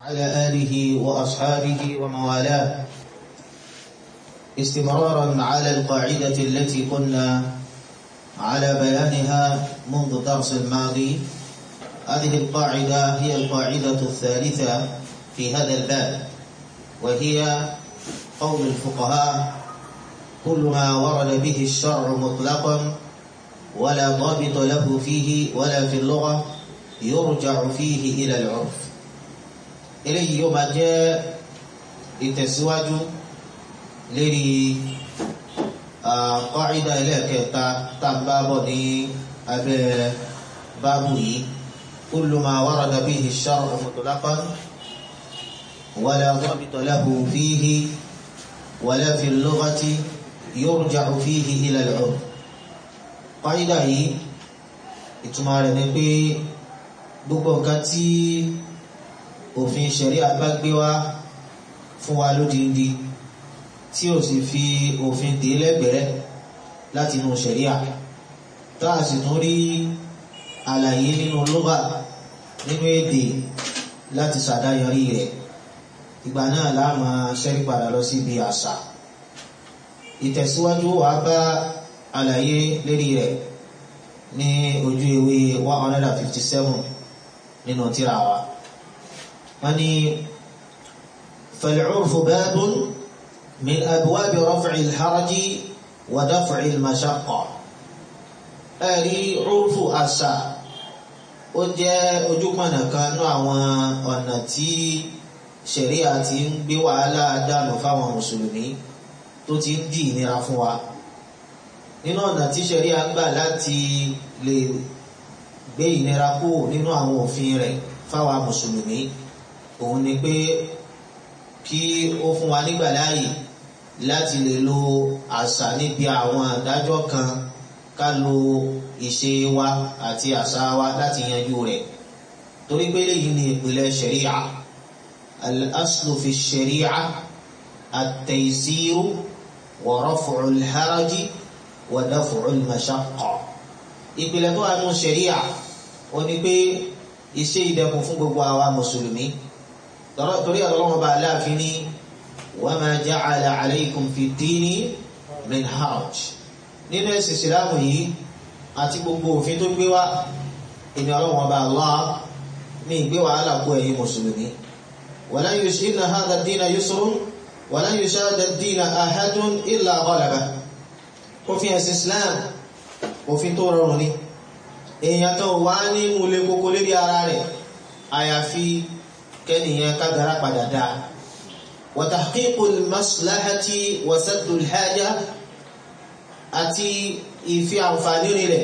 على آله وأصحابه وموالاه استمرارا على القاعدة التي كنا على بيانها منذ الدرس الماضي هذه القاعدة هي القاعدة الثالثة في هذا الباب وهي قول الفقهاء كل ما ورد به الشرع مطلقا ولا ضابط له فيه ولا في اللغة يرجع فيه إلى العرف إليه يوم جاء ìtẹ̀síwájú lérí قاعدة ẹlẹ́ẹ̀kẹta tá ń bá bọ̀ ní abẹ́ báàbù yìí كل ما ورد به الشرع مطلقا ولا ضابط له فيه ولا في اللغة يرجع فيه إلى العرف قاعدة yìí ìtumọ̀ rẹ̀ ni pé gbogbo nǹkan tí òfin ṣẹ̀ríà bá gbé wá fún wa lódindi tí ó sì fi òfin dè lẹ́gbẹ̀rẹ́ láti inú ṣẹ̀ríà tá a sì tún rí àlàyé nínú lugha nínú èdè láti ṣàdáyọrí rẹ̀ ìgbà náà la máa ṣẹ́rí padà lọ síbi àṣà ìtẹ̀síwájú wa bá àlàyé lérí rẹ̀ ní ojú ewé one hundred and fifty seven nínú tírà wa wọ́n ní فالعرف باب من أبواب رفع الحرج ودفع المشقة ẹ̀rí urfu àṣà ó jẹ́ ojúpọ̀nà kan ní àwọn ọ̀nà tí ṣẹ̀ríà ti ń gbé wàhálà dànù fáwọn mùsùlùmí tó ti ń dì ìnira fún wa nínú ọ̀nà tí ṣẹ̀ríà gbà láti lè gbé ìnira kúrò nínú àwọn òfin rẹ̀ fáwọn mùsùlùmí òun ni pé kí ó fún wa nígbà láàyè láti lè lo àṣà níbi àwọn àdájọ́ kan ká lo ìṣe wa àti àṣà wa láti yanjú rẹ̀ torí pé léyìí ni ìpìlẹ̀ ṣẹ̀ríà al-aslu fi ṣẹ̀ríà at-taysiru wa raf'u al-haraji wa daf'u al-mashaqqa ìpìlẹ̀ tó wà nù ṣẹ̀ríà ó ní pé iṣẹ́ ìdẹ̀kùn fún gbogbo àwa mùsùlùmí torí ọlọ́run bá aláàfin ní wa ma ja'ala alaykum fi dini min haraj nínú ẹ̀sìn ìsìlámù yìí àti gbogbo òfin tó gbé wá ìní ọlọ́run ọba Allah ní ìgbé wàhálà kó ẹ̀yin mùsùlùmí walan yushidna hadha ad-dina yusrun walan yushadda ad-dina ahadun illa ghalaba òfin ẹ̀sìn islam òfin tó rọrùn ni èèyàn kan wà ní múlẹ̀ kókó lérí ara rẹ̀ àyàfi kẹ́nìyàn kágara padà dáa wa tahqiqul maslahati wa saddul haja àti ìfi àǹfààní rẹ̀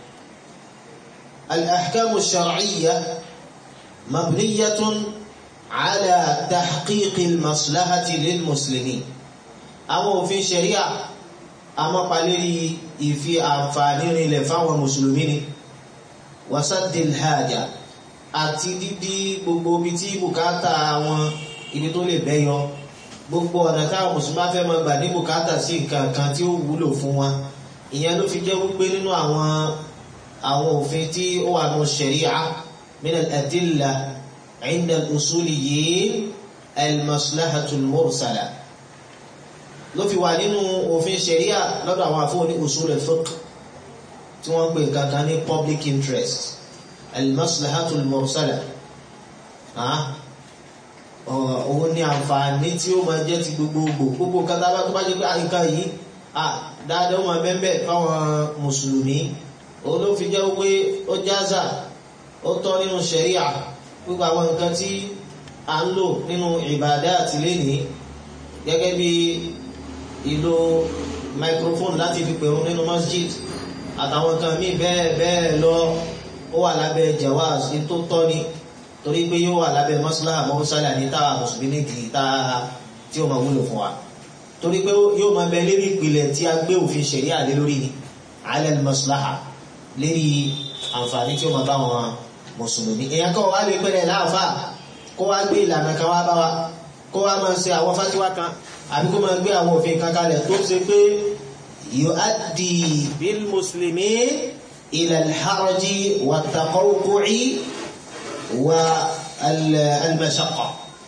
al-ahkamu shar'iyya mabniyatun ala tahqiqil maslahati lil muslimin àwọn òfin ṣẹ̀ríà amọ́palérí ìfi àǹfààní rẹ̀ fáwọn mùsùlùmí ni wasaddil haja àti dídí gbogbo ibi tí bùkátà àwọn ibi tó lè bẹ́yọ gbogbo ọ̀nà táwọn mùsùlùmí bá fẹ́ máa gbà ní bùkátà sí nǹkan kan tí ó wúlò fún wa ìyẹn ló fi jẹ́ wípé nínú àwọn àwọn òfin tí ó wà nù ṣẹ̀ríà min al-adilla inda al-usuliyyin al-maslahatul mursala ló fi wà nínú òfin ṣẹ̀ríà lọ́dọ̀ àwọn àfọwọ́ ní usul al-fiqh tí wọ́n ń pè kankan ní public interest al-maslahatul mursala òun ní àǹfààní tí ó máa jẹ́ ti gbogbogbò gbogbo kátà bá tó bá jẹ́ pé àyíká yìí dáadáa wọn bẹ́ẹ̀ fáwọn mùsùlùmí òun ló fi jẹ́ pé ó jáza ó tọ́ nínú ṣẹ̀ríà gbogbo àwọn nǹkan tí a ń lò nínú ìbàdá àti lẹ́nìí gẹ́gẹ́ bí ìlò microphone láti fi pèrún nínú masjid àtàwọn nǹkan míì bẹ́ẹ̀ bẹ́ẹ̀ lọ ó wà lábẹ́ jawaz tó tọ́ ni torí pé yóò wà lábẹ́ maslaha mọ́sálà ní táwa mùsùlùmí ní kì í tá tí ó máa wúlò fún wa torí pé yóò máa bẹ lérí ìpìlẹ̀ tí a gbé òfin ṣẹ̀rí àlé lórí ni alẹ́ maslaha lérí àǹfààní tí ó máa bá wọn mùsùlùmí èèyàn kan wá lè pẹ́rẹ́ láàfà kó wá gbé ìlànà kan wá bá wa kó wá máa ṣe àwọn fásiwá kan àbí kó máa gbé àwọn òfin kan kalẹ̀ tó ṣe pé yuaddi bil muslimin ila al-haraji wa taqawqu'i والمشقة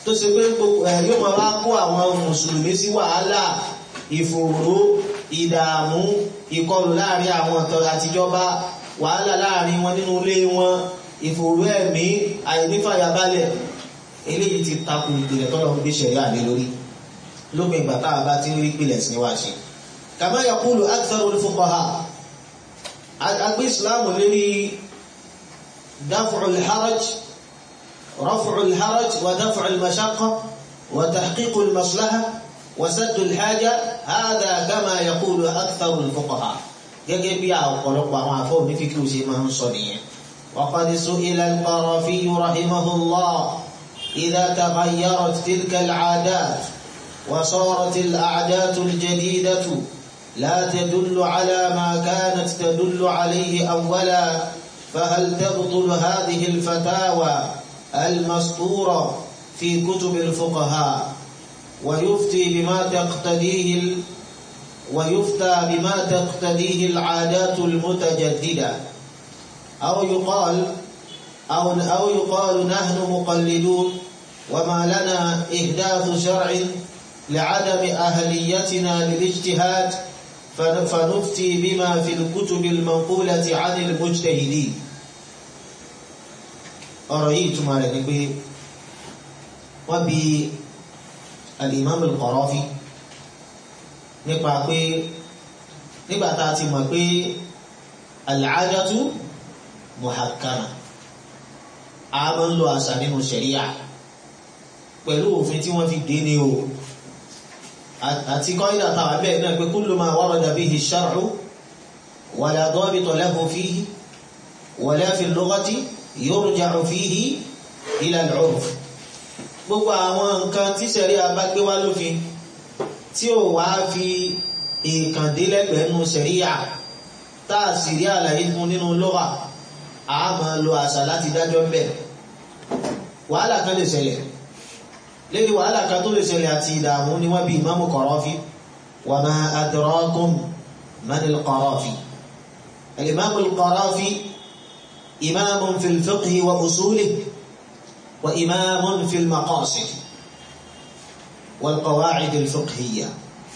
tó ṣe pé yóò máa wá kó àwọn mùsùlùmí sí wàhálà ìfòòró ìdààmú ìkọlù láàrin àwọn ọ̀tọ̀ àtijọba wàhálà láàrin wọn nínú ilé wọn ìfòòró ẹ̀mí àìnífàyàbalẹ̀ eléyìí ti takò ìpìlẹ̀ tọ́lọ́ ń gbé ṣẹ̀rí àlè lórí lópin ìgbà táwa bá ti ń rí pìlẹ̀ sí níwá ṣe. kama yaqulu aktharul fuqaha agbé ìsìláàmù lérí daf'ul haraj raf'ul haraj wa daf'ul mashaqqa wa tahqiqul maslaha wa saddul haja hadha kama yaqulu aktharul fuqaha gẹ́gẹ́ bí ọ̀pọ̀lọpọ̀ àwọn àfọ́ onífíkì ṣe máa ń sọ nìyẹn. وقد سئل القرافي رحمه الله إذا تغيرت تلك العادات وصارت الأعداد الجديدة لا تدل على ما كانت تدل عليه أولا فهل تبطل هذه الفتاوى المسطورة في كتب الفقهاء ويفتي بما تقتديه ال... ويفتى بما تقتديه العادات المتجددة أو يقال أو أو يقال نحن مقلدون وما لنا إحداث شرع لعدم أهليتنا للاجتهاد فنفتي بما في الكتب المنقولة عن المجتهدين ọ̀rọ̀ yìí túmọ̀ rẹ̀ ni pé wọ́n bi al-Imam al-Qarafi nípa pé nígbà tá a ti mọ̀ pé al-'adatu muhakkama a máa ń lo àṣà nínú ṣẹ̀ríà pẹ̀lú òfin tí wọ́n fi dé ní o àti kọ́ídà tàwà bẹ́ẹ̀ náà pé kullu ma warada bihi ash-shar'u wala dabita lahu fihi wala fi al-lughati yurja'u fihi ila al-'urf gbogbo àwọn nǹkan tí ṣẹ̀ríà bá gbé wá lófin tí ò wá fi ìkàndínlẹ́gbẹ̀ẹ́ nínú ṣẹ̀ríà tá a sì rí àlàyé fún nínú lugha a máa lo àṣà láti dájọ́ ń bẹ̀ wàhálà kan lè ṣẹlẹ̀ lérí wàhálà kan tó lè ṣẹlẹ̀ àti ìdààmú ni wọ́n bí ìmáàmù Qarafi wa ma adrakum manil Qarafi al-imamu al-Qarafi imamun fil fiqhi wa usulihi wa imamun fil maqasid wal qawa'id al-fiqhiyya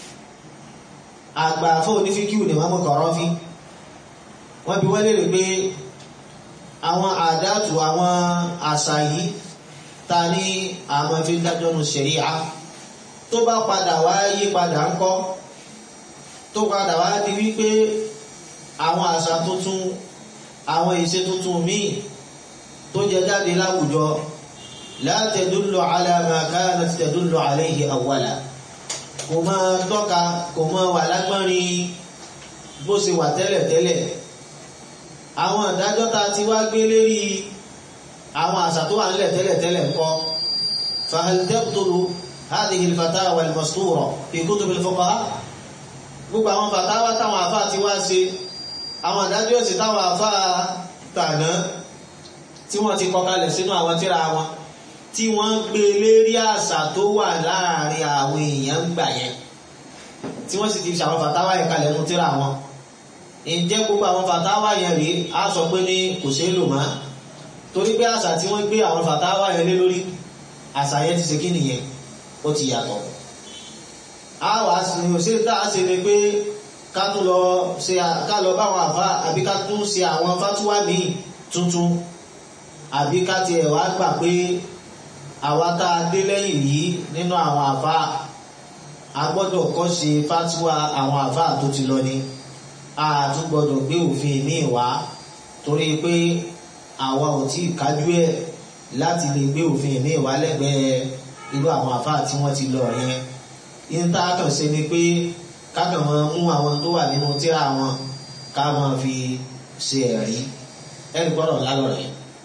àgbà fún onífíkíù ni ìmáàmù Qarafi wọ́n bí wọ́n lè rí pé àwọn àdátù àwọn àṣà yìí ta ní àwọn fi ń dájọ́ nu ṣẹ̀ríà tó bá padà wá yí padà ń kọ́ tó padà wá di wípé àwọn àṣà tuntun àwọn ìṣe tuntun míì tó jẹ jáde láwùjọ la tadullu ala ma kanat tadullu alayhi awwala kò máa tọ́ka kò máa wà lágbọ́nrin bó ṣe wà tẹ́lẹ̀tẹ́lẹ̀ àwọn ìdájọ́ ta ti wá gbé lérí àwọn àṣà tó wà nílẹ̀ tẹ́lẹ̀tẹ́lẹ̀ ńkọ́ fahal tabtulu hadhihi al-fatawa al-mastura fi kutub al-fuqaha gbogbo àwọn fatawa táwọn àfá ti wá ṣe àwọn ìdájọ́ ẹ̀sìn táwọn àfá tàná tí wọ́n ti kọkalẹ̀ sínú àwọn tírà wọn tí wọ́n gbé lérí àṣà tó wà láàrin àwọn èèyàn gbà yẹn tí wọ́n sì ti fi àwọn fatawa yẹn kalẹ̀ nú tírà wọn ǹjẹ́ gbogbo àwọn fàtáwà yẹn rí a sọ pé ní kò ṣe é lò máa torí pé àṣà tí wọ́n gbé àwọn fàtáwà yẹn lé lórí àṣà yẹn ti ṣe kí nìyẹn ó ti yàtọ̀ a wà ní òṣè tá a ṣe ni pé ká tún lọ ṣe ká lọ bá àwọn àfa àbí ká tún ṣe àwọn fátúwà míì tuntun àbí ká tiẹ̀ wá gbà pé àwa tá a dé lẹ́yìn yìí nínú àwọn àfa a gbọ́dọ̀ kọ́ ṣe fátúwà àwọn àfa tó ti lọ ni a tún gbọ́dọ̀ gbé òfin ní ìwá torí pé àwa ò tí kájú ẹ̀ láti lè gbé òfin ní ìwá lẹ́gbẹ̀ẹ́ irú àwọn àfáà tí wọ́n ti lọ yẹn yín tá a kàn ṣe ni pé ká kàn máa mú àwọn tó wà nínú tírà wọn ká máa fi ṣe ẹ̀rí ẹ̀rí gbọ́dọ̀ lálọ́ rẹ̀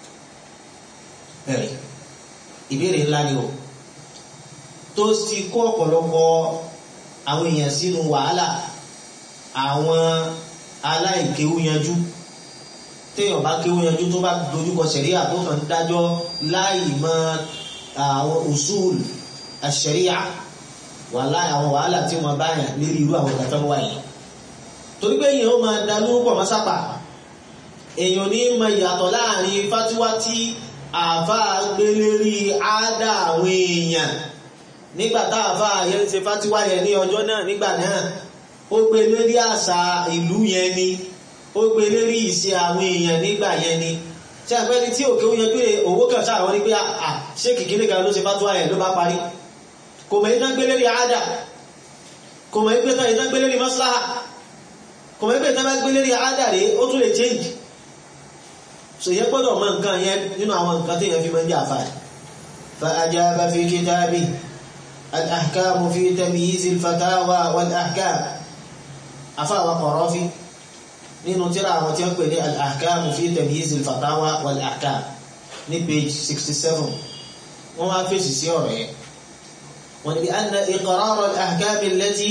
ẹ̀rí ìbéèrè ńlá ni o tó ti kó ọ̀pọ̀lọpọ̀ àwọn èèyàn sínú wàhálà àwọn aláìkéwú yanjú téèyàn bá kéwú yanjú tó bá dojúkọ sẹ̀ríà tó kàn dájọ́ láì mọ àwọn usul àṣẹríà wàhálà àwọn wàhálà tí wọn bá yàn lérí irú àwọn ìgbà tó wà yìí torí pé èèyàn ó máa da lórúkọ mọ́sápà èèyàn ní mọ ìyàtọ̀ láàrin fátíwá tí àáfàá gbé lérí àádá àwọn èèyàn nígbà tá àáfàá yẹn ṣe fátíwá yẹn ní ọjọ́ náà nígbà náà ó gbé lérí àṣà ìlú yẹn ni ó gbé lérí ìṣe àwọn èèyàn nígbà yẹn ni tí àgbẹ́ni tí òkè ó yẹ pé owó kan sáà wọ́n ní pé à ṣé kìkìrí kan ló ṣe fátíwá yẹn ló bá parí kò mọ̀ ìtàn gbé lérí àádá kò mọ̀ ìtàn gbé lérí maslaha kò mọ̀ ìtàn gbé lérí àádá rèé ó tún lè change so yẹ gbọ́dọ̀ mọ̀ nǹkan yẹn nínú àwọn nǹkan tí yẹn fi máa ń jẹ́ àfáà fa ajaba fi kitabi al-ahkam fi tamyiz al-fatawa wal-ahkam àfáà wa Qarafi nínú tírà àwọn tí wọ́n pè ní al-ahkam fi tamyiz al-fatawa wal-ahkam ní page 67 wọ́n wá fèsì sí ọ̀rọ̀ yẹn wọ́n ní bí anna iqrar al-ahkam allati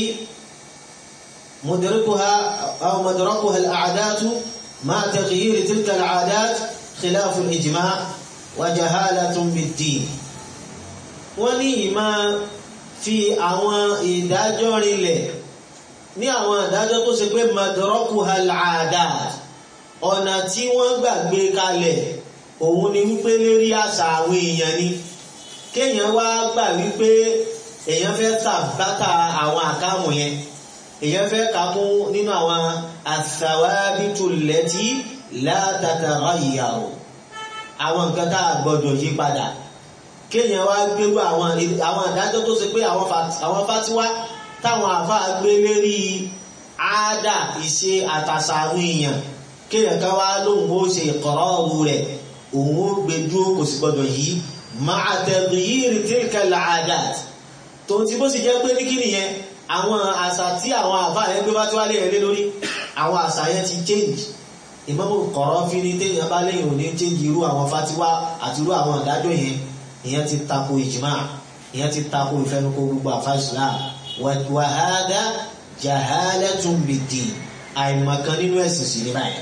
مدركها أو مدركها الأعداد مع تغيير تلك العادات خلاف الإجماع وجهالة بالدين wọ́n ní ìmá fi àwọn ìdájọ́ rinlẹ̀ ní àwọn ìdájọ́ tó ṣe pé madrakuha al-'adat ọ̀nà tí wọ́n gbàgbé kalẹ̀ òun ni wípé lérí àṣà àwọn èèyàn ni kéèyàn wá gbà wípé èèyàn fẹ́ tàbátà àwọn àkámù yẹn èyàn fẹ́ kà mú nínú àwọn àsàwábìtù lẹ́tí látàtàrà ìyàwó àwọn nǹkan tá a gbọdọ̀ yí padà kéèyàn wá gbérú àwọn àdájọ́ tó ṣe pé àwọn fásiwá táwọn àfa gbé lérí àádà ìṣe àtàṣà àwọn èèyàn kéèyàn ká wá lóhùn ó ṣe ìkọ̀rọ̀ ọ̀rù rẹ̀ òun ó gbé dúró kò sì gbọdọ̀ yí máa taghyir tilka al-'adat tòun ti bó sì jẹ́ pé ní kí nìyẹn àwọn àṣà tí àwọn àfáà yẹn gbé bá tí wá lè rẹ̀ lórí àwọn àṣà yẹn ti change Ìmámù Qarafi ní téèyàn bá lẹ́yìn òní change irú àwọn fatiwa àti irú àwọn ìdájọ́ yẹn ìyẹn ti tako ìjìmá ìyẹn ti tako ìfẹnukò gbogbo àfa Islam wa hadha jahalatun bid-din àìmọ̀kan nínú ẹ̀sìn sí ní báyìí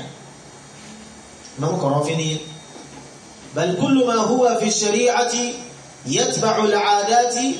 Ìmámù Qarafi ní bal kullu ma huwa fi shari'ati yatba'u al-'adati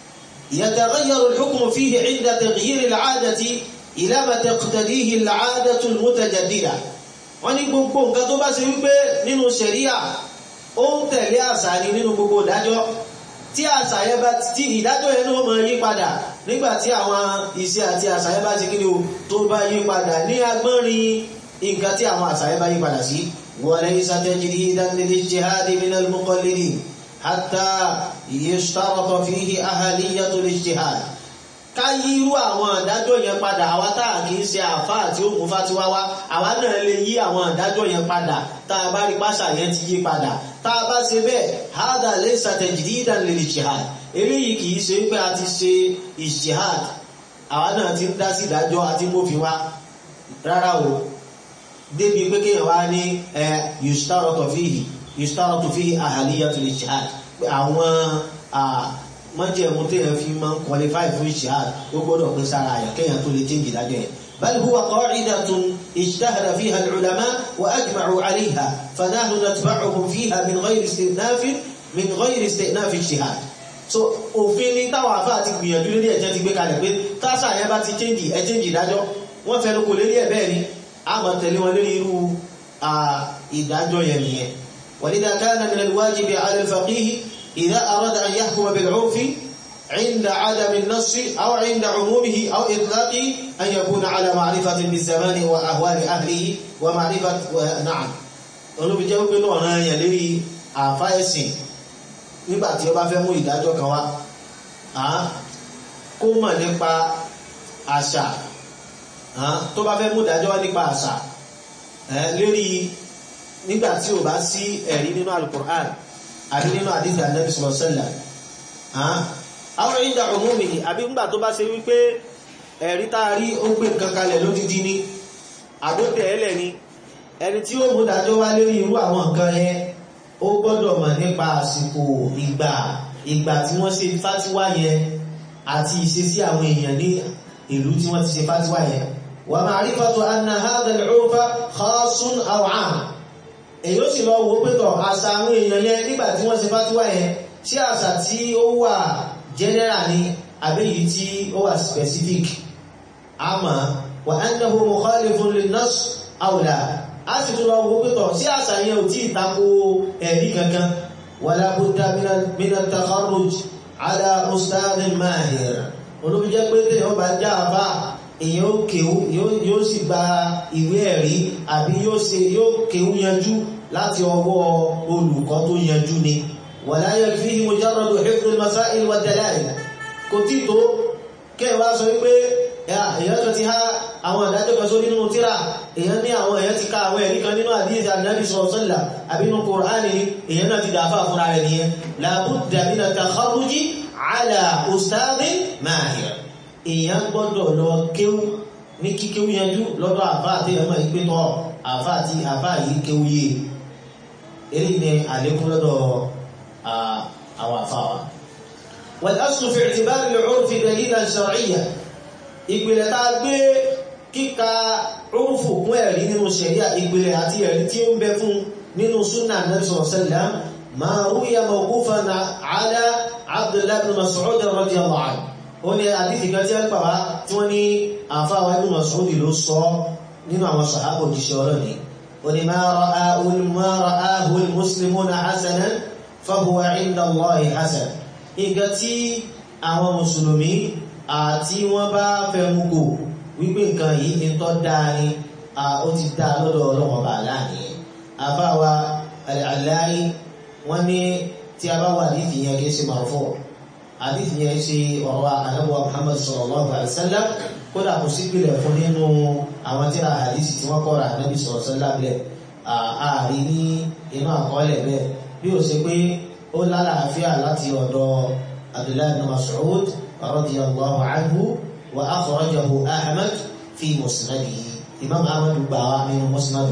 يتغير الحكم فيه عند تغيير العادة إلى ما تقتديه العادة المتجددة wọ́n ní gbogbo nǹkan tó bá ṣe wípé nínú ṣẹ̀ríà ó ń tẹ̀lé àṣà ni nínú gbogbo ìdájọ́ tí àṣà yẹn bá tí ìdájọ́ yẹn náà máa yí padà nígbà tí àwọn ìṣe àti àṣà yẹn bá ti kí ni o tó bá yí padà ní agbọ́nrin nǹkan tí àwọn àṣà yẹn bá yí padà sí وليس تجريدا للاجتهاد من المقلدين حتى يشترط فيه أهلية الاجتهاد ká yí irú àwọn àdájọ́ yẹn padà àwa tá a kì í ṣe àfáà tí ó mú fátiwá wá àwa náà lè yí àwọn àdájọ́ yẹn padà tá a bá rí pàṣà yẹn ti yí padà tá a bá ṣe bẹ́ẹ̀ hádà laysa tajdidan lil ijtihad eléyìí kì í ṣe pé a ti ṣe ijtihad àwa náà ti ń dá sí ìdájọ́ àti mófin wá rárá o débi pé kéèyàn wá ní ẹ yushtaratu fihi yushtaratu fihi ahaliyatul ijtihad pé àwọn mọ́jẹ̀mú téèyàn fi máa ń qualify fún ìṣáàd ó gbọ́dọ̀ pín sára àyà kéèyàn tó lè change ìdájọ́ yẹn bal huwa qa'idatun ijtahada fiha al-ulama wa ajma'u 'alayha fanahnu natba'uhum fiha min ghayri istinafin min ghayri istinaf ijtihad so òfin ni táwọn àfáà ti gbìyànjú lórí ẹ̀jẹ̀ ti gbé kalẹ̀ pé táṣà yẹn bá ti change ẹ̀ change ìdájọ́ wọ́n fẹ́ lóko lérí ẹ̀ bẹ́ẹ̀ ni a máa tẹ̀lé wọn lórí irú ìdájọ́ yẹn nìyẹn walidha kana min al-wajibi 'ala al-faqih إذا أراد أن يحكم بالعرف عند عدم النص أو عند عمومه أو إطلاقه أن يكون على معرفة بالزمان وأهوال أهله ومعرفة و... نعم olóbi jẹ́ wípé náà rán yẹn lérí àfá ẹ̀sìn nígbà tí ó bá fẹ́ mú ìdájọ́ kan wá kó mọ̀ nípa àṣà tó bá fẹ́ mú ìdájọ́ wá nípa àṣà lérí nígbà tí ò bá sí ẹ̀rí nínú Al-Qur'an àbí nínú àdíjà Ànábì sallallahu alaihi wasallam àwọn ìjà òmúmi àbí ńgbà tó bá ṣe wípé ẹ̀rí tá a rí ó gbé nǹkan kalẹ̀ lódídí ní àgbótẹ̀ ẹlẹ̀ ni ẹni tí ó mú dájọ́ wá lórí irú àwọn nǹkan yẹn ó gbọ́dọ̀ mọ̀ nípa àsìkò ìgbà ìgbà tí wọ́n ṣe fátíwá yẹn àti ìṣesí àwọn èèyàn ní ìlú tí wọ́n ti ṣe fátíwá yẹn wa ma'rifatu anna hadha al-'urfa khassun aw 'am èyí ó sì lọ wo pẹ́tọ̀ àṣà àwọn èèyàn yẹn nígbà tí wọ́n ṣe fátíwá yẹn tí àṣà tí ó wà general ni àbẹ́yìí tí ó wà specific àmọ́ wà annahu mukhalifun lin-nass aw la a sì tún lọ wo pẹ́tọ̀ sí àṣà yẹn ò tí ì tako ẹ̀rí kankan wala budda min at-takharruj ala ustadhin mahir olóbi jẹ́ pé téèyàn bá já àbá èèyàn ó kéwú yóò sì gba ìwé ẹ̀rí àbí yóò ṣe yóò kéwú yanjú láti ọwọ́ olùkọ́ tó yanjú ni wala yakfihi mujarradu hifdh al-masail wa dalail kò tí tó kẹwàá sọ wípé èèyàn kan ti há àwọn ìdájọ́ kan sórí nínú tíra èèyàn ní àwọn èèyàn ti ká àwọn ẹ̀rí kan nínú àdíyèsí ànábì sọ̀rọ̀sọ́là àbí nínú kòránì ni èèyàn náà ti dàáfà fúnra rẹ̀ nìyẹn làbúdà min at-takharruji ala ustadhin mahir èèyàn gbọ́dọ̀ lọ kéwú ní kíkéwú yanjú lọ́dọ̀ àfá àti ẹ̀mọ́ ìpé tọ́ àfá àti àfá yìí kéwú yé èyí ni àlékún lọ́dọ̀ àwọn àfá wa wal-aslu fi i'tibari al-'urfi dalilan shar'iyyan ìpìlẹ̀ tá a gbé kíka rúfù kún ẹ̀rí nínú ṣẹ̀ríà ìpìlẹ̀ àti ẹ̀rí tí ó ń bẹ fún nínú súnà Nabi sallallahu alaihi wasallam ma ruya mawqufan ala Abdullah ibn Mas'ud radiyallahu anhu ó ní àdífì kan tí a ń pàwá tí wọ́n ní àfáwà ibn Mas'ud ló sọ nínú àwọn sàhábà òjíṣẹ́ ọlọ́ni ó ní ma ra'ahu al-muslimuna hasanan fahuwa 'inda Allahi hasan nǹkan tí àwọn mùsùlùmí àti wọ́n bá fẹnu kò wípé nǹkan yìí ní tọ́ dáa ni ó ti dá lọ́dọ̀ ọlọ́wọ́n bá láàrin àbáwa aláì wọ́n ní tí a bá wà nídìí yẹn kì í ṣe marfu' àdìsí yẹn ṣe ọ̀rọ̀ anábọ̀ Muhammad sallallahu alaihi wasallam kódà kò sí pìlẹ̀ fún nínú àwọn tíra àdìsí tí wọ́n kọ́ra anábì sallallahu alaihi wasallam bẹ́ẹ̀ ààrí ní inú àkọọ́lẹ̀ bẹ́ẹ̀ bí ó ṣe pé ó lálàáfíà láti ọ̀dọ̀ Abdullahi ibn Mas'ud رضي الله عنه وأخرجه أحمد في مسنده إمام أحمد بقى من مسند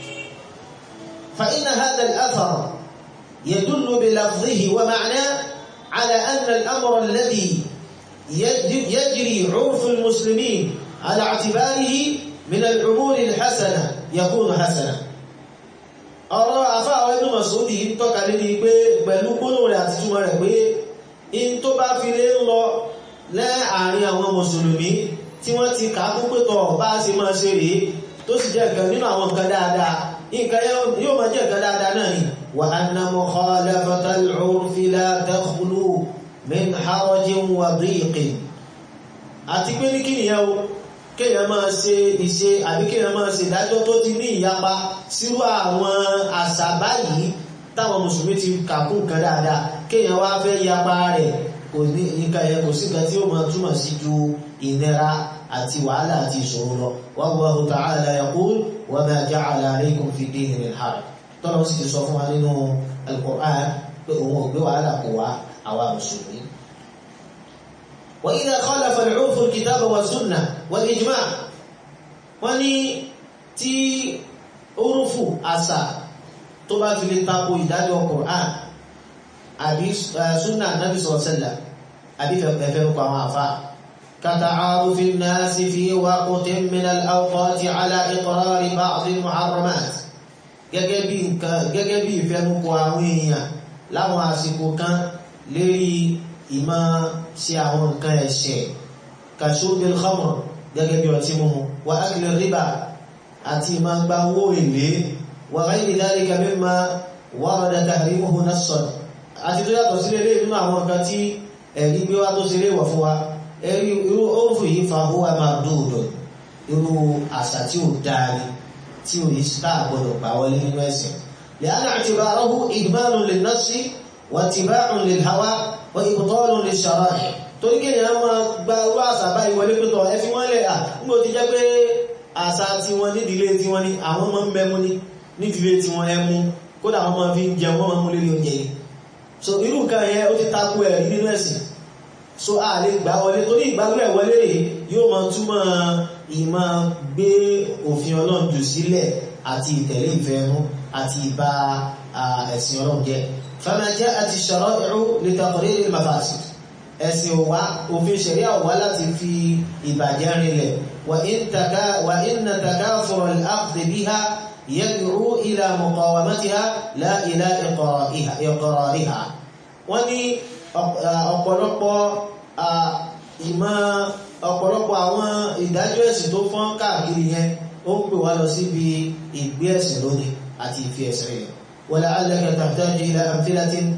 فإن هذا الأثر يدل بلفظه ومعناه على أن الأمر الذي يجري عرف المسلمين على اعتباره من الأمور الحسنة يكون حسنا ọ̀rọ̀ àfáà Ibn Mas'ud yìí tọ́ka lé ní pé pẹ̀lú gbónú rẹ̀ àti túnmọ̀ rẹ̀ pé in tó bá fi lé ń lọ láàrin àwọn mùsùlùmí tí wọ́n ti kà á kún pẹ́tọ̀ bá ṣe máa ṣe rèé tó sì jẹ́ nǹkan nínú àwọn nǹkan dáadáa nǹkan yóò máa jẹ́ nǹkan dáadáa náà ni wa anna mukhalafata al-'urfi la takhlu min harajin wa dhiqin àti pé ní kí nìyẹn o kéèyàn máa ṣe ìṣe àbí kéèyàn máa ṣe ìdájọ́ tó ti ní ìyapa sírú àwọn àṣà báyìí táwọn mùsùlùmí ti kà kún nǹkan dáadáa kéèyàn wá fẹ́ yapa rẹ̀ kò ní nǹkan yẹn kò sí nǹkan tí ó máa túmọ̀ sí ju ìnira àti wàhálà àti ìṣòro lọ wallahu ta'ala yaqul wa ma ja'ala alaykum fi dini min haraj tọ́lọ́ sì ti sọ fún wa nínú al-Qur'an pé òun ò gbé wàhálà kò wá àwa mùsùlùmí. wa idha khalafa al-'urfu al-kitaba wa sunnah wal ijma' wọ́n ní tí orúfù àṣà tó bá fi lè tako ìdájọ́ Qur'an àbí súnà nábì sọ̀sẹ̀lá àbí fẹ̀fẹ̀ rúkọ àwọn àfá كتعارف الناس في وقت من الأوقات على إقرار بعض المحرمات gẹ́gẹ́ bí nǹkan gẹ́gẹ́ bí ìfẹ́nukọ àwọn èèyàn láwọn àsìkò kan lérí ìmọ̀ sí àwọn nǹkan ẹ̀ṣẹ̀ kashurbil khamr gẹ́gẹ́ bí ọtí mímu wa akli riba àti ìmọ̀ gba owó èlé wa ghayri dhalika mimma warada tahrimuhu nassan àti tó yàtọ̀ sílé lè nínú àwọn nǹkan tí ẹ̀rí gbé wá tó ṣe léwọ̀ fún wa ẹ̀rí irú oòrùn yìí fa owó a máa dòdò irú àṣà tí ó dáadé tí ó yìí síta àgbọ̀dọ̀ gbà wọlé nínú ẹ̀sìn لأن اعتباره إجمال للنص واتباع للهوى وإبطال للشرائع torí kéèyàn máa gba irú àṣà báyìí wọlé pé tọ̀ ẹ fi wọ́n lẹ̀ à nígbò ti jẹ́ pé àṣà tiwọn nídìílé tiwọn ni àwọn máa ń mẹ́mú ní nídìílé tiwọn ẹmu kódà wọn máa fi ń jẹun wọn máa mú lérí oúnjẹ yìí so irú nǹkan yẹn ó ti takú ẹ̀rí nínú ẹ̀sìn so a lè gbà wọlé torí ìgbàgbọ́ ẹ̀ wọlé rèé yóò máa túmọ̀ ìmọ̀ gbé òfin ọlọ́run jù sílẹ̀ àti ìtẹ̀lé ìfẹ́ ẹnu àti ìbá ẹ̀sìn ọlọ́run jẹ́ fama ja'at ash-shara'i'u li taqrir al-mafasid ẹ̀sìn òwá òfin ṣẹ̀ríà òwá láti fi ìbàjẹ́ rinlẹ̀ wa inna takafura al-akhdh biha yad'u ila muqawamatiha la ila iqrariha wọ́n ní ọ̀pọ̀lọpọ̀ ìmọ̀ ọ̀pọ̀lọpọ̀ àwọn ìdájọ́ ẹ̀sìn tó fọ́n káàkiri yẹn ó ń pè wá lọ síbi ìgbé ẹ̀sìn lónìí àti ìfi ẹ̀sìn rẹ̀ ولعلك تحتاج إلى أمثلة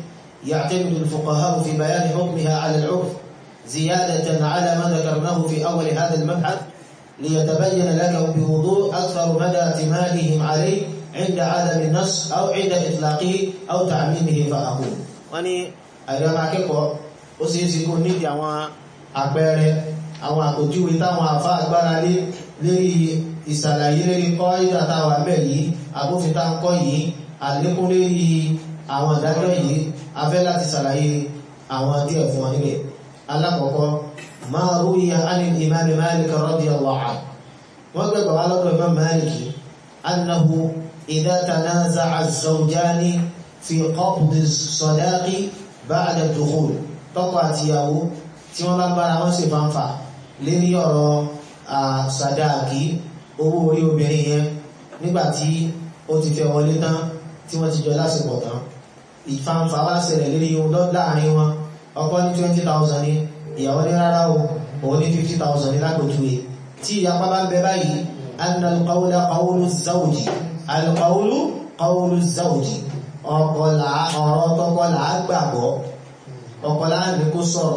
يعتمد الفقهاء في بيان حكمها على العرف زيادة على ما ذكرناه في أول هذا المبحث ليتبين لك بوضوح أكثر مدى اعتمادهم عليه عند عدم النص أو عند إطلاقه أو تعميمه فأقول wọ́n ní àìrẹ́mà akẹ́kọ̀ọ́ ó sì ń sí kó nídìí àwọn àpẹẹrẹ àwọn àpòjúwe táwọn àfá agbára lé lérí ìsàlàyé lérí kọ́ ìdàtàwà bẹ̀ yìí àbófinta ń kọ́ yìí àlékún lérí àwọn ìdájọ́ yìí afẹ́ láti sàlàyé àwọn díẹ̀ fún wọn níbẹ̀ alákọ̀ọ́kọ́ máa rúyà ánil imam malik radiyallahu anhu wọ́n gbẹ̀gbẹ̀ wá lọ́dọ̀ imam malik annahu idha tanaza'a az-zawjani fi qabd as-sadaqi ba'da ad-dukhul tọ́kọ àtìyàwó tí wọ́n bá bára wọ́n sì fanfà lérí ọ̀rọ̀ sàdáàkì owó orí obìnrin yẹn nígbàtí ó ti fẹ́ wọlé tán tí wọ́n ti jọ lásìkò tán ìfanfà wá ṣẹlẹ̀ lérí ohun láàrin wọn ọkọ ní twenty thousand ní ìyàwó ní rárá o òun ní fifty thousand ní lágbòtúwe tí ìyapa bá ń bẹ báyìí anna alqawla qawlu zawji alqawlu qawlu zawji ọkọ là ọ̀rọ̀ tọkọ là á gbàgbọ́ ọkọ là á ní kó sọ̀rọ̀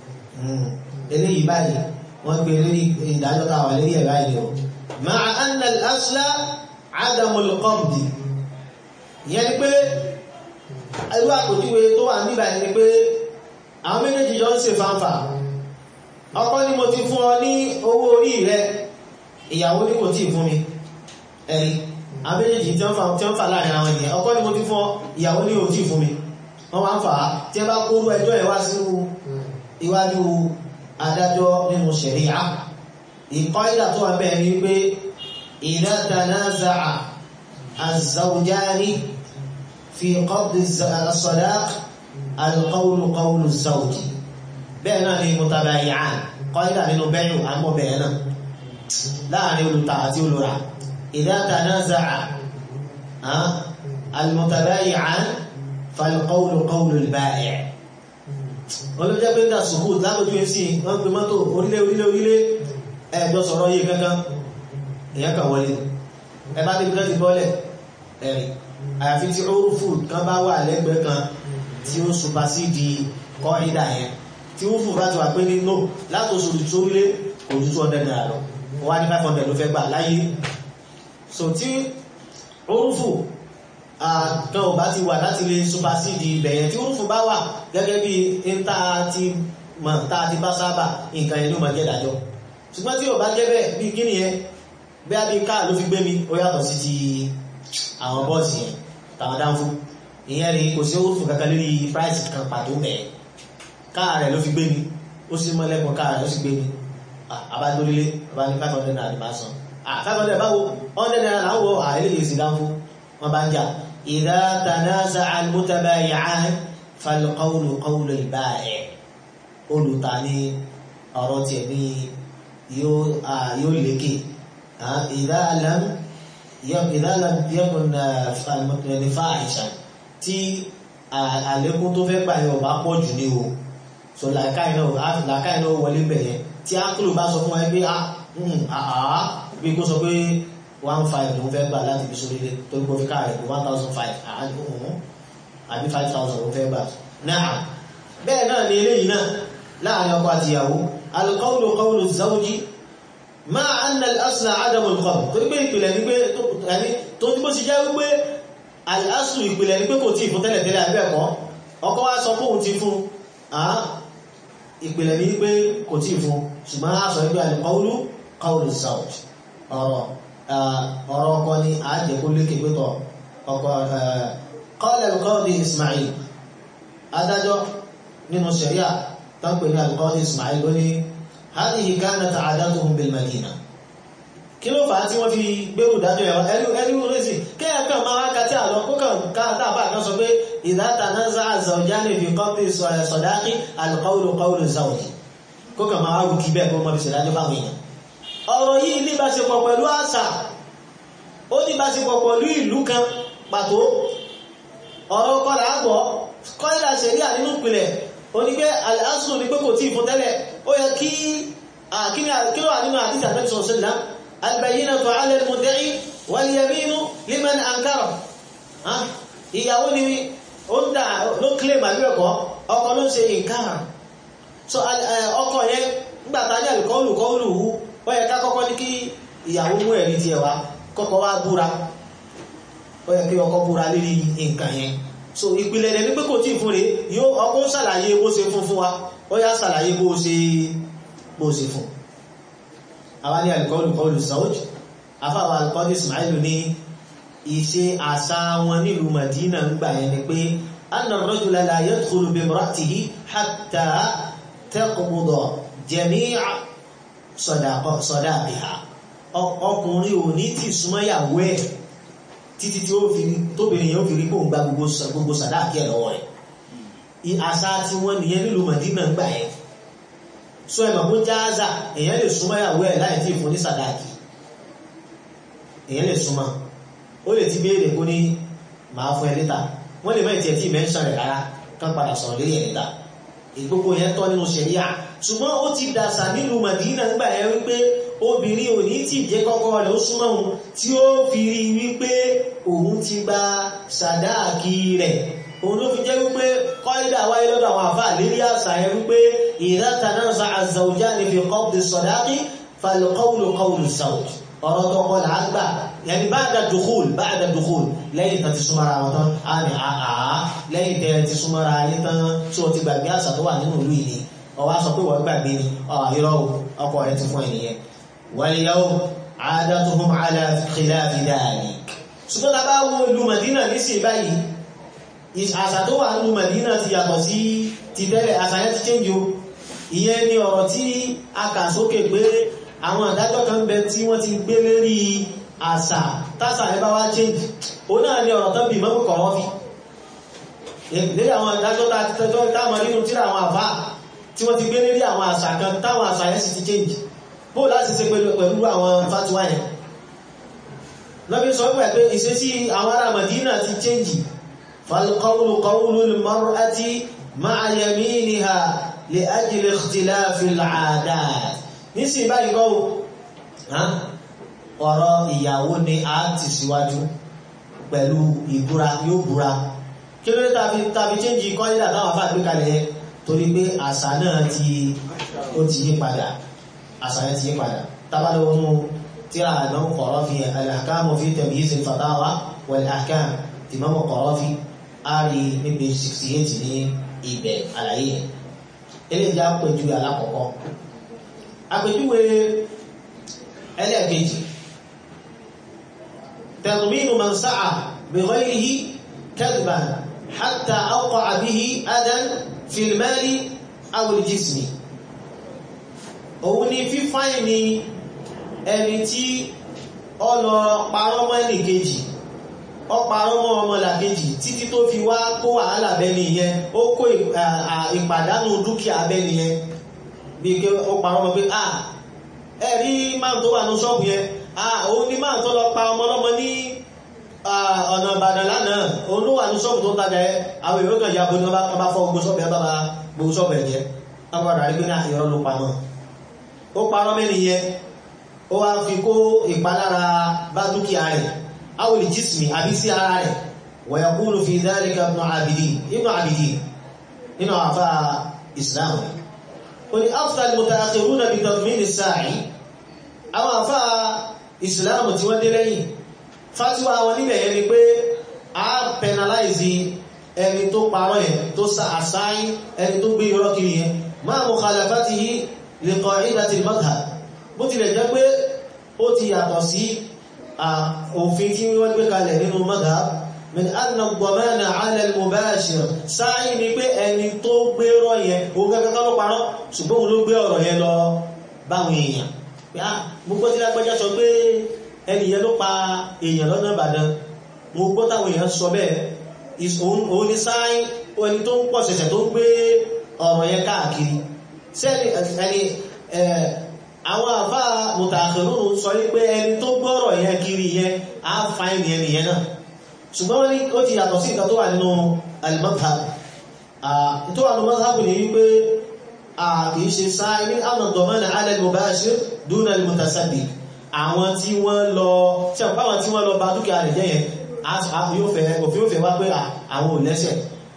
eléyìí báyìí wọ́n gbé lórí ìdájọ́ tá a wà lórí ẹ̀ báyìí o ma'a anna al-asla adamul qabdi ìyẹn ni pé irú àpòjúwe tó wà níbà ní pé àwọn méjèèjì jọ ń ṣe fanfà ọkọ ní mo ti fún ọ ní owó orí rẹ ìyàwó ní kò tí fún mi ẹ̀rí àwọn méjèèjì tí wọ́n fà láàrin àwọn ènìyàn ọkọ ní mo ti fún ọ ìyàwó ní kò tí fún mi wọ́n máa ń fà á tí ẹ bá kóró ẹjọ́ ẹ̀ wá sínú iwájú adájọ́ nínú ṣẹ̀ríà ìkọ́ ìdà tó wà bẹ́ẹ̀ ni pé idha tanaza'a az-zawjani في قبض الصداق القول قول الزوج بينا ni mutabayi'an qaida nínú bẹ́yù àmọ́ bẹ̀rẹ̀ náà láàrin olùta àti olùra idha tanaza'a المتبايعان فالقول قول البائع olùjẹ́ pé dà sùkú lábójú ẹsí wọ́n pè mọ́tò orílẹ̀ orílẹ̀ orílẹ̀ ẹ̀ẹ́dọ́ sọ̀rọ̀ yìí kankan èyàn kan wọlé ẹ bá débi lọ́ti bọ́lẹ̀ ẹ̀rì àyàfi tí orúfù kan bá wà lẹ́gbẹ̀ẹ́ kan tí ó supasídi kọ́ ìdá yẹn tí orúfù bá ti wà pé nínú látòsù sórílẹ̀ ojú tó ọdẹ náírà lọ wọ́n á ní five hundred ló fẹ́ gbà láyé so tí orúfù kan ò bá ti wà láti lè supasídi ibẹ̀yẹn tí orúfù bá wà gẹ́gẹ́ bí níta ti mọ̀ tá a ti bá sábà nǹkan yẹn ló máa jẹ́ ìdájọ́ ṣùgbọ́n tí ò bá jẹ́ bẹ́ẹ̀ bí kíni yẹn bí a bí káà ló fi gbé mi ó yàtọ̀ sí ti àwọn bọ́ọ̀sì yẹn tàwọn dáńfó ìyẹn rí kò sí owó fún kankan lórí price kan pàtó bẹ́ẹ̀ káà rẹ̀ ló fi gbé mi ó sì mọ́ lẹ́kọ̀ọ́ káà rẹ̀ ló sì gbé mi abádólélé bá ní five hundred naira máa san five hundred báwo hundred naira là ń wọ àìlèyè sí dáńfó wọn bá ń jà idha tanaza'a al-mutabayi'an fal-qawlu qawlu al-ba'i' olùta ní ọ̀rọ̀ tiẹ̀ ní yóò lékè idha lam إذا لم يكن المتمن فاحشا tí àlékún tó fẹ́ gbà yẹn ò bá pọ̀ jù ní o so làákàyè náà làákàyè náà wọlé bẹ̀ yẹn tí ákùlù bá sọ fún wa pé àá bí kó sọ pé one five ló ń fẹ́ gbà láti fi sórí ilé tó gbọ́ fi káàrẹ̀ pé one thousand five àbí five thousand ló ń fẹ́ gbà náà bẹ́ẹ̀ náà ni eléyìí náà láàrin ọkọ àti ìyàwó alqawlu qawlu zawji máa anna al-asla adamu al-qabd tó gbé ìpìlẹ̀ ní pé tó tí bó ti jẹ́ wípé al-aslu ìpìlẹ̀ ní pé kò tí fún tẹ́lẹ̀tẹ́lẹ̀ àbẹ́ẹ̀kọ́ ọkọ wá sọ fóun ti fún ìpìlẹ̀ ní pé kò tí fún ṣùgbọ́n a sọ wípé al-qawlu qawlu zawj ọ̀rọ̀ ọkọ ni a jẹ́ kó lékè pẹ́tọ̀ ọkọ qala al-qadi Ismail adájọ́ nínú ṣẹ̀ríà tán pè ní al-qadi Ismail lónìí هذه كانت عاداتهم بالمدينة kí ló fà á tí wọ́n fi gbérù dájọ́ ẹ̀wọ̀n ẹni ẹni rẹ̀sì kẹ́yà kan máa kàtí àlọ́ kó kàn káàtàbà kan sọ pé idha tanaza'a zawjani fi qabdi sadaqi al-qawlu qawlu zawji kó kàn máa rú kí bẹ́ẹ̀ kó mọ́ fi ṣèdájọ́ báwọn èèyàn ọ̀rọ̀ yìí ní ìbáṣepọ̀ pẹ̀lú àṣà ó ní ìbáṣepọ̀ pẹ̀lú ìlú kan pàtó ọ̀rọ̀ kọ́lá àgbọ̀ kọ́lá ṣẹ̀ríà nínú ìpìlẹ̀ ó ní pé al-aslu ní pé kò tí ì fún tẹ́lẹ̀ ó yẹ kí kí ló wà nínú àdíjà Ànábì sallallahu alaihi wasallam al-bayyinatu 'ala al-mudda'i wal-yaminu liman ankara ìyàwó ni ó ń dà ló claim àbí ẹ̀kọ́ ọkọ ló ń ṣe nǹkan so ọkọ yẹn nígbà tá a ní àlùkọ́ọ̀lù kọ́ọ̀lù wú ó yẹ ká kọ́kọ́ ní kí ìyàwó mú ẹ̀rí tiẹ̀ wá kọ́kọ́ wá búra ó yẹ kí ọkọ búra lérí nǹkan yẹn so ìpìlẹ̀ rẹ̀ ní pé kò tí ì fún rẹ̀ yóò ọkọ ṣàlàyé bó ṣe fún fún wa ó yá ṣàlàyé bó ṣe bó ṣe fún àwa ní àlùkọ́ọ̀lù kọ́ọ̀lù sáwọ́jì afáwọn àlùkọ́ọ̀lù Ismail ní ìṣe àṣà wọn nílùú Madina ń gbà yẹn ni pé anna ar-rajula la yadkhulu bi imra'atihi hatta taqbuda jami'a sadaqiha ọkùnrin ò ní tí súnmọ́yàwó ẹ̀ títí tí ó fi tóbìnrin yóò fi rí kóun gba gbogbo sàdáàkì ẹ̀ lọ́wọ́ rẹ̀ àṣà tí wọ́n nìyẹn nílùú Madina ń gbà yẹn sọ ẹ̀mọ̀ kó jáàzà èèyàn lè súnmọ́yàwó ẹ̀ láì tí ì fún ní sàdáàkì èèyàn lè súnmọ́ ó lè ti béèrè kó ní màá fún ẹ níta wọ́n lè má ìtì ẹ̀tì mẹ́ńsàn rẹ̀ rárá kán padà sọ̀rọ̀ lórí ẹ̀ níta ìgbogbo yẹn tọ́ nínú ṣẹ̀ríà ṣùgbọ́n ó ti dàṣà nílùú Madina ńgbà yẹn wípé obìnrin ò ní tí jẹ́ kọ́kọ́ rẹ̀ ó súnmọ́ òun tí ó fi rí wípé òun ti gba sàdáàkì rẹ̀ òun ló fi jẹ́ wípé kọ́ídà wáyé lọ́dọ̀ àwọn àfáà lérí àṣà yẹn wípé idha tanaza az-zawjani fi qabdi sàdáàkì fal-qawlu qawlu zawj ọ̀rọ̀ tọkọ là á gbà yẹni báàdà dùkúl báàdà dùkúl lẹ́yìn tán ti súnmọ́ra wọn tán á ní àá lẹ́yìn tẹ́ ti súnmọ́ra ayé tán tí o ti gbàgbé àṣà tó wà nínú ìlú yìí ni ọwọ́ sọ pé wọ́n gbàgbé ni irọ́ ọkọ rẹ ti fún ẹnìyẹn wal-yawm 'adatuhum 'ala khilafi dhalik. ṣùgbọ́n tá a bá wo ìlú Madina nísìnyí báyìí àṣà tó wà nínú Madina ti yàtọ̀ sí ti tẹ́lẹ̀ àṣà yẹn ti change o ìyẹn ni ọ̀rọ̀ tí a kà sókè pé àwọn àdájọ́ kan bẹ tí wọ́n ti gbé lérí àṣà tásà ẹ bá wá change ó náà ní ọ̀rọ̀ tán bí mọ́kù kọ̀rọ̀ fi lérí àwọn àdájọ́ tàjọ́ táwọn nínú tíra àwọn àfá tí wọ́n ti gbé lérí àwọn àṣà kan táwọn àṣà yẹn sì ti change bó láti ṣe pẹ̀lú àwọn fatuwa yẹn lọ́bí sọ pẹ̀ pé ìṣesí àwọn ará Madina ti change falqawlu qawlu al-mar'ati ma'a yaminiha li ajli ikhtilafi al-'adat nísìn báyìí kọ́ ọ̀rọ̀ ìyàwó ni a ti síwájú pẹ̀lú ìbúra yóò búra kí ló dé tàbí tàbí chéńjì kọ́lídà táwọn afá gbé kalẹ̀ yẹn torí pé àṣà náà ti ó ti yí padà àṣà yẹn ti yí padà tábàlẹ̀ wọnú tíra àná kọ̀ọ̀rọ̀ fi al-ahkamu fi tamyiz al-fatawa wal-ahkam Imam Qarafi á rí níbi 68 ní ibẹ̀ àlàyé yẹn eléyìí á pẹ̀jú alákọ̀ọ́kọ́ àpèjúwe ẹlẹ́ẹ̀kejì tẹ̀lùmínú man sáà bi ghayrihi kadban hatta awqa'a bihi adan fil mali aw al jismi òun ni fífáì ni ẹni tí ó lọ parọ́ mọ́ ẹnì kejì ó parọ́ mọ́ ọmọ làkejì títí tó fi wá kó wàhálà bẹ́ni yẹn ó kó ìpàdánù dúkìá bẹ́ni yẹn bí i ó parọ́ mọ́ pé à ẹ̀rí máa tó wà ní ṣọ́ọ̀bù yẹn à òun ni máa tó lọ pa ọmọ ọlọ́mọ ní ọ̀nà Ìbàdàn lánàá òun ló wà ní ṣọ́ọ̀bù tó ń tajà ẹ àwọn èrò kan yàgò ní ọba fọ́ gbogbo ṣọ́ọ̀bù yẹn bá ba gbogbo ṣọ́ọ̀bù ẹ̀ jẹ́ ọgbàdà rí pé ní àyọ̀rọ̀ ló pa mọ́ ó parọ́ mẹ́ni yẹn ó wá fi kó ìpalára bá dúkìá rẹ̀ awòlì jísìmì àbí sí ara rẹ̀ wọ̀yàkúlù fi dhalika ibn Abidin ibn Abidin nínú àfá Islam قل أفتى المتأخرون بتضمين الساعي àwọn àfá ìsìláàmù tí wọ́n dé lẹ́yìn fátíwá wọn níbẹ̀ yẹn ni pé a penalize ẹni tó parọ́ yẹn tó sa àsáyí ẹni tó gbé irọ́ kiri yẹn máa mukhalafatihi li qa'idati al-madhhab bó tilẹ̀ jẹ́ pé ó ti yàtọ̀ sí òfin tí wọ́n gbé kalẹ̀ nínú madhhab min anna ad-damana 'ala al-mubashir sáyí ni pé ẹni tó gbé rọ́ yẹn òun gẹ́gẹ́ ló parọ́ ṣùgbọ́n òun ló gbé ọ̀rọ̀ yẹn lọ báwọn èèyàn mo gbọ́ tí lágbájá sọ pé ẹni yẹn ló pa èèyàn lọ́nà Ìbàdàn mo gbọ́ táwọn èèyàn sọ bẹ́ẹ̀ òun ni sáyí ẹni tó ń pọ̀ ṣẹ̀ṣẹ̀ tó ń gbé ọ̀rọ̀ yẹn káàkiri sẹ́ni ẹni àwọn àfá mùtàkìrún sọ wípé ẹni tó gbọ́rọ̀ yẹn kiri yẹn á fa ẹni ẹni yẹn náà ṣùgbọ́n wọ́n ní ó ti yàtọ̀ sí nǹkan tó wà nínú al-madhhab tó wà nínú madhhab ní wípé kìí ṣe sáà ní àmọ̀dọ̀mọ́nà ala al-mubashir duna al-mutasabbiq àwọn tí wọ́n lọ tí àwọn tí wọ́n lọ bá dúkìá rẹ̀ jẹ́ yẹn òfin òfin wá pé àwọn ò lẹ́sẹ̀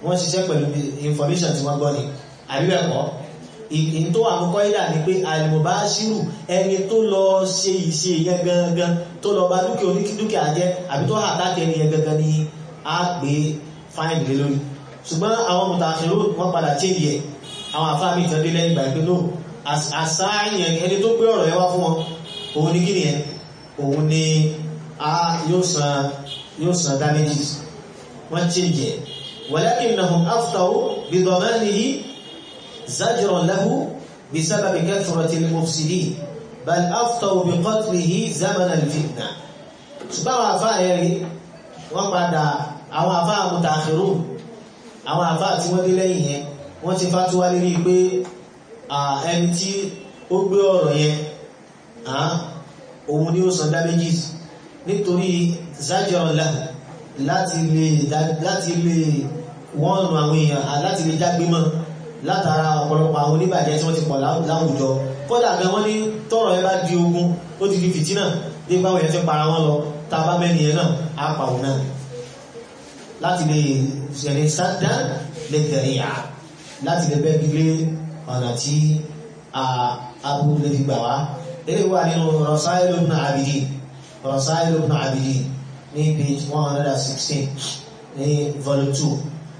wọ́n ṣiṣẹ́ pẹ̀lú information tí wọ́n gbọ́ ni àbí bẹ́ẹ̀ kọ́ ìyìn tó wà kọ́kọ́ ìdà ni pé al-mubashiru ẹni tó lọ ṣe ìṣe yẹn gangan tó lọ bá dúkìá onídúkìá jẹ́ àbí tó àtàkì ẹni yẹn gangan ni a gbé fáìlì lé lórí ṣùgbọ́n àwọn mùtàṣírò wọ́n padà change ẹ̀ àwọn àfáàmì ìtàn dé lẹ́yìn ìgbà pé no àṣàyàn ẹni tó gbé ọ̀rọ̀ yẹn wá fún wọn òun ní kíni yẹn òun ni a yóò san yóò san damages wọ́n change ẹ̀ walakinnahum aftaw bi damanihi زجرا له بسبب كثرة المفسدين بل أفطوا بقتله زمن الفتنة ṣùgbọ́n àwọn àfáà ẹ̀rí wọ́n padà àwọn àfáà mùtàkìrù àwọn àfáà tí wọ́n dé lẹ́yìn yẹn wọ́n ti fàtúwà lérí pé ẹni tí ó gbé ọ̀rọ̀ yẹn òun ni ó san damages nítorí zajran lahu láti lè wọ́n nù àwọn èèyàn láti lè jágbé mọ́ látara ọ̀pọ̀lọpọ̀ àwọn oníbàjẹ́ tí wọ́n ti pọ̀ láwùjọ kódà gan wọ́n ní tọ́rọ̀ ẹ bá di ogun ó ti di fìtínà dé báwọn èèyàn ti para wọn lọ tá a bá mẹ́ni yẹn náà á pa òun náà láti lè ṣẹ̀lẹ̀ sádá lè tẹ̀lé yà láti lè bẹ́ẹ̀ gbígbé ọ̀nà tí aburú lè fi gbà wá eré wà nínú Rasailu ibn Abidin Rasailu ibn Abidin ní page one hundred and sixteen ní volume two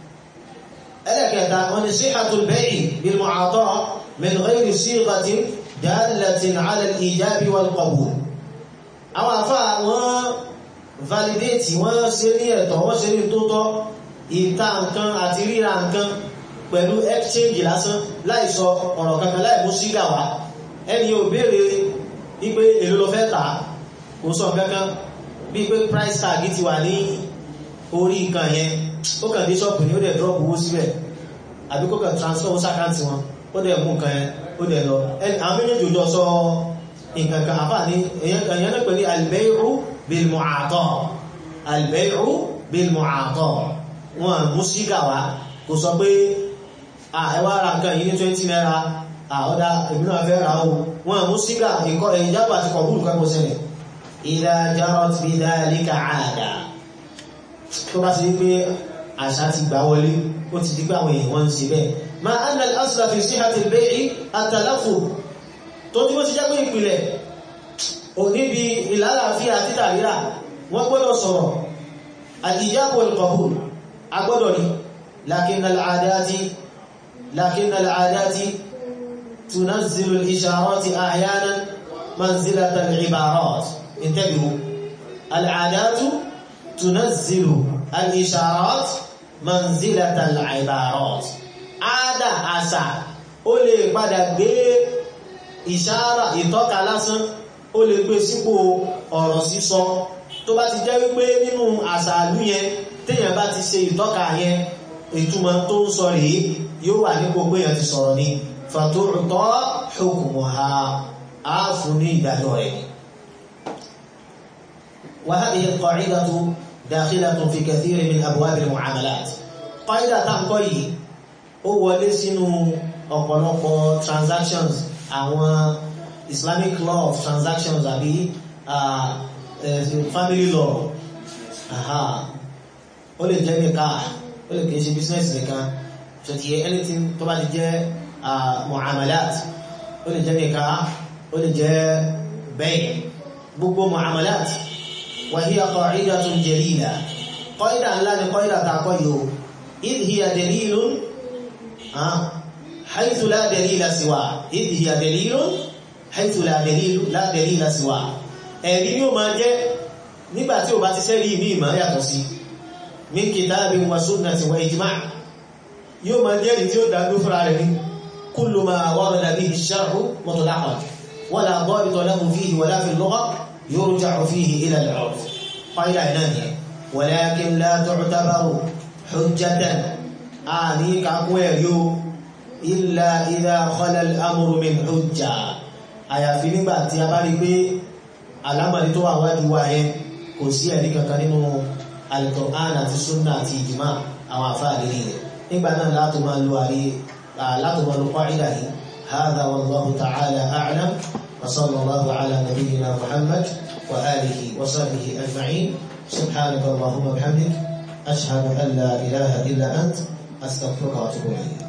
ẹlẹ́kẹta wọn ni síhàtul bay'i bil mu'ata min ghayri sighatin dalatin ala al-ijabi wal qabul àwọn àfá wọ́n validate wọ́n ṣe ní ẹ̀tọ́ wọ́n ṣe ní tótọ́ ìta nǹkan àti ríra nǹkan pẹ̀lú exchange lásán láìsọ ọ̀rọ̀ kankan láì mú sígà wá ẹni yóò béèrè wípé èlò lọ fẹ́ tà kò sọ kankan bíi pé price tag ti wà ní orí nǹkan yẹn ó kàn dé ṣọ́ọ̀pù ní ó dẹ̀ drop owó síbẹ̀ àbí kó kàn transfer owó sàkáǹtì wọn ó dẹ̀ mú nǹkan yẹn ó dẹ̀ lọ àwọn méjèèjì òjò sọ nǹkan kan àfà ní èyàn náà pẹ̀lú al-bay'u bil-mu'ata al-bay'u bil-mu'ata wọn mú sígà wá kò sọ pé ẹwà ra nǹkan yìí ní 20 naira àọ́dá ìbínú afẹ́ ra o wọn mú sígà ìkọ́ ìjábà àti kọ̀bùrù kẹ́kọ̀ọ́ sẹ́lẹ̀ idha jarat bi dhalika 'ada tó bá ti pé àṣà ti gbà wọlé ó ti di pé àwọn èèyàn wọ́n ń ṣe bẹ́ẹ̀ ma anna al-asla fi sihhati al-bay'i at-talaffuz tó tí wọ́n ti jẹ́ pé ìpìlẹ̀ ò níbi ìlàlàáfíà títà rírà wọ́n gbọ́dọ̀ sọ̀rọ̀ al-ijab wal-qabul agbọ́dọ̀ ní lakinna al-'adati lakinna al-'adati tunazzilu al-isharati ahyanan manzilata al-ibarat intabihu al-'adatu tunazzilu al-isharat manzilata al-ibarat ada àṣà ó lè padà gbé ìṣára ìtọ́ka lásán ó lè gbé sípò ọ̀rọ̀ sísọ tó bá ti jẹ́ wípé nínú àṣàlú yẹn téèyàn bá ti ṣe ìtọ́ka yẹn ìtumọ̀ tó ń sọ rèé yóò wà nípò pé èèyàn ti sọ̀rọ̀ ni fàtòrùtọ́ hukmuha á fún ní ìdájọ́ rẹ̀ وهذه القاعدة داخلة في كثير من أبواب المعاملات قاعدة تنقل ó wọlé sínú ọ̀pọ̀lọpọ̀ transactions àwọn Islamic law of transactions àbí uh, uh, family law ó lè jẹ́ nìka ó lè kìí ṣe business nìkan so ti yẹ anything tó bá ti jẹ́ muamalat ó lè jẹ́ nìka ó lè jẹ́ bẹ́ẹ̀ gbogbo muamalat wa hiya qa'idatun jalila qaida ńlá ni qaida tàkọ́ yìí o idh hiya dalilun حيث لا دليل سواه إذ هي دليل حيث لا دليل لا دليل سواه ẹ̀rí yóò máa jẹ́ nígbà tí ó bá ti sẹ́rí ní ìmọ̀ yàtọ̀ sí min kitabin wa sunnatin wa ijma' yóò máa jẹ́ rí tí ó dágbé fúnra rẹ̀ ní kullu ma warada bihi ash-shar'u mutlaqan wala dabita lahu fihi wala fi al-lugha yurja'u fihi ila al-'urf qaida náà ni walakin la tu'tabaru hujjatan àní kakún ẹ̀rí o illa idha khala al-amru min hujja àyàfi nígbà tí a bá rí pé alámàrí tó wà wájú wa yẹn kò sí ẹ̀rí kankan nínú al-Qur'an àti sunna àti ìjìmá àwọn àfáàrí rẹ̀ nígbà náà látò máa lo àrí látò máa lo qa'ida yìí hadha wallahu ta'ala a'lam wa sallallahu ala nabiyyina muhammad wa alihi wa sahbihi ajma'in subhanaka allahumma bihamdik ashhadu an la ilaha illa ant astaghfiruka wa atubu ilayk.